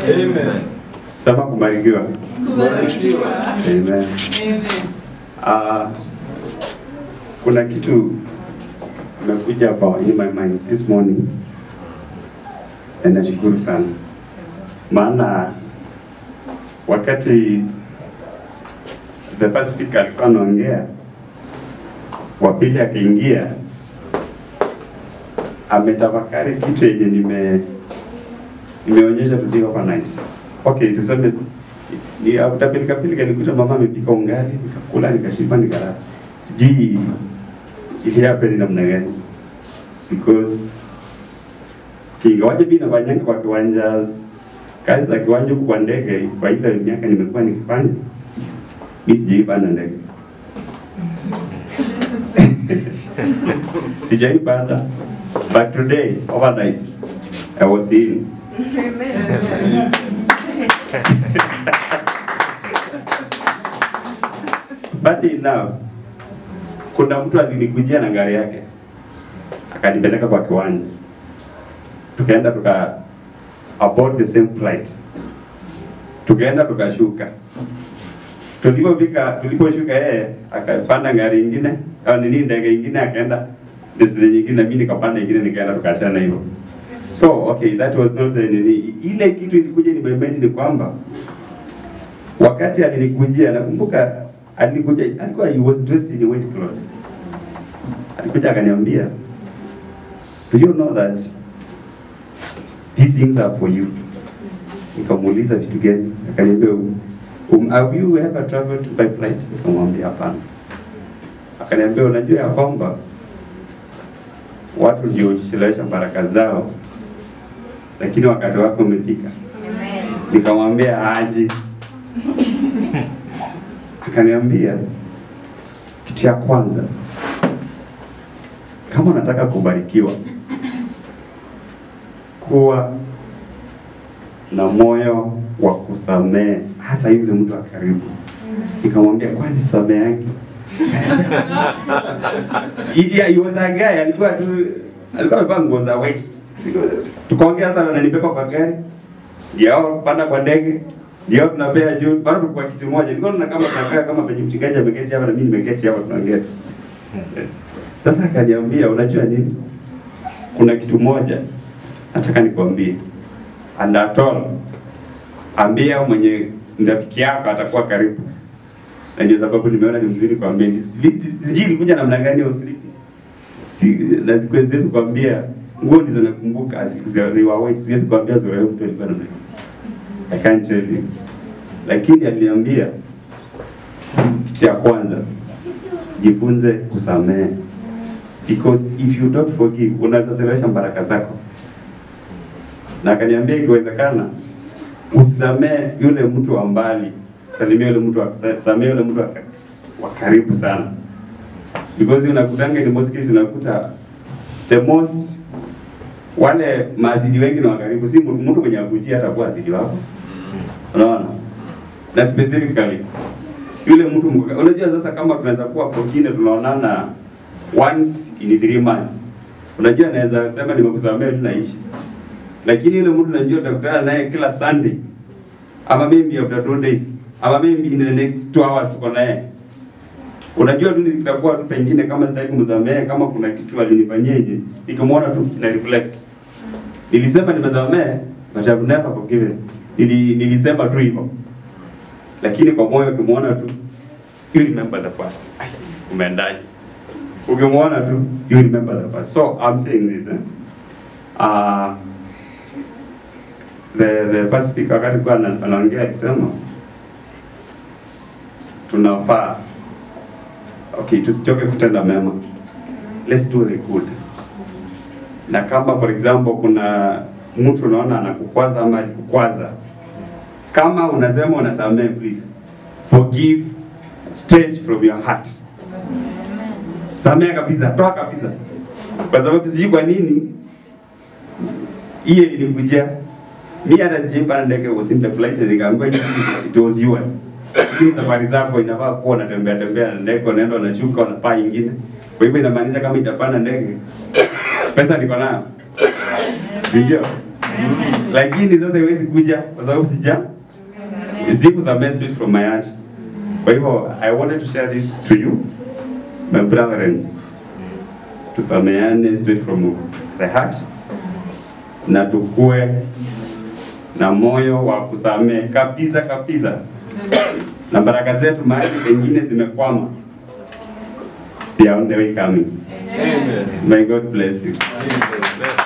Amen. Sema kubarikiwa. Kubarikiwa. Amen. Amen. Ah, kuna kitu imekuja hapa in my mind this morning na nashukuru sana maana wakati the first speaker alikuwa anaongea, wa pili akaingia, ametafakari kitu yenye nime nimeonyesha today overnight. Okay, tuseme ni utapilika pilika, nikuta mama amepika ungali, nikakula, nikashiba, nikalala. Sijui ili happen namna gani because kingawaje mimi nafanyanga kwa kiwanja kazi za kiwanja huku kwa ndege kwa ile miaka nimekuwa nikifanya mimi sijaipanda ndege sijaipanda but today overnight I was in Funny enough, kuna mtu alinikujia na gari yake akanipeleka kwa kiwanja, tukaenda tuka aboard the same flight, tukaenda tukashuka. Tulipofika, tuliposhuka yeye akapanda gari ingine au nini, ndege ingine, akaenda destination nyingine, na mimi nikapanda ingine, nikaenda tukashana hivyo. So okay, that was not the nini. Ile kitu ilikuja ni memory ni kwamba wakati alinikujia, nakumbuka alikuja, alikuwa he was dressed in white clothes. Alikuja akaniambia, do you know that these things are for you? Nikamuuliza vitu gani? Akaniambia, um, have you ever traveled by flight? Nikamwambia hapana. Akaniambia, unajua ya kwamba watu ndio huchelewesha baraka zao, lakini wakati wako umefika. Nikamwambia aje. Akaniambia kitu ya kwanza, kama unataka kubarikiwa, kuwa na moyo wa kusamehe, hasa yule mtu wa karibu. Nikamwambia kwani samehangi? yeah, he was a guy, alikuwa tu alikuwa amevaa nguo za white. Siku- Tukaongea sana, nanibeba kwa gari, ndio kupanda kwa ndege, ndio tunapea juu, bado tuko kwa kitu moja. Nilikuwa naona kama tunakaa kama penye mchungaji ameketi hapa na mimi nimeketi hapa tunaongea. Sasa akaniambia, unajua nini? Kuna kitu moja nataka nikwambie. And at all, ambia mwenye rafiki yako atakuwa karibu. Na ndio sababu nimeona ni mzuri kuambia. Sijui ilikuja namna gani ya usirithi. Si na siku- siwezi kuambia nguo ndizo nakumbuka ni wa white siwezi kuambia sura ya mtu alikuwa namna gani. I can't tell you. Lakini aliniambia kitu ya kwanza jifunze kusamehe because if you don't forgive unazazilesha baraka zako na akaniambia ikiwezekana usisamee yule mtu wa mbali, salimia yule mtu wa samea yule mtu wa wa karibu sana, because unakutanga in most cases unakuta the most wale maasidi wengi ni wa karibu, si mtu mtu mwenye akujia atakuwa asidi wako, unaona, na specifically yule mtu mko- unajua sasa, kama tunaweza kuwa pengine tunaonana once in three months, unajua naweza sema nimekusamea tu naishi lakini yule mtu najua utakutana naye kila Sunday ama maybe after two days ama maybe in the next two hours tuko naye, unajua tu nitakuwa tu pengine kama sitaki kumsamehe, kama kuna kitu alinifanyeje, nikimwona tu na reflect, nilisema nimesamehe but I've never forgiven. Nili, nilisema tu hivyo, lakini kwa moyo ukimwona tu you remember the past. Ai, umeendaje? Ukimwona tu you remember the past. So I'm saying this eh? uh, the, the first speaker wakati kwa anaongea alisema tunafaa okay, tusichoke kutenda mema, let's do the good. Na kama for example kuna mtu unaona anakukwaza ama alikukwaza, kama unasema unasamehe, please forgive straight from your heart. Samehe kabisa, toa kabisa, kwa sababu sijui kwa nini hiyo ilikujia mi hata sijaipanda ndege was in the flight and nikaambiwa it is- it was yours. Lakini safari zako inafaa kuwa unatembea tembea na ndege, unaenda unashuka, unapaa ingine. Kwa hivyo inamaanisha kama itapanda ndege, pesa niko nayo, si ndio? lakini sasa iwezi kuja kwa sababu sija sikusamehe straight from my heart. Kwa hivyo I wanted to share this to you my brethren, tusameane straight from the heart na tukue na moyo wa kusamehe kabisa kabisa, na baraka zetu mahali pengine zimekwama, they are on the way coming. Amen. May God bless you. Amen.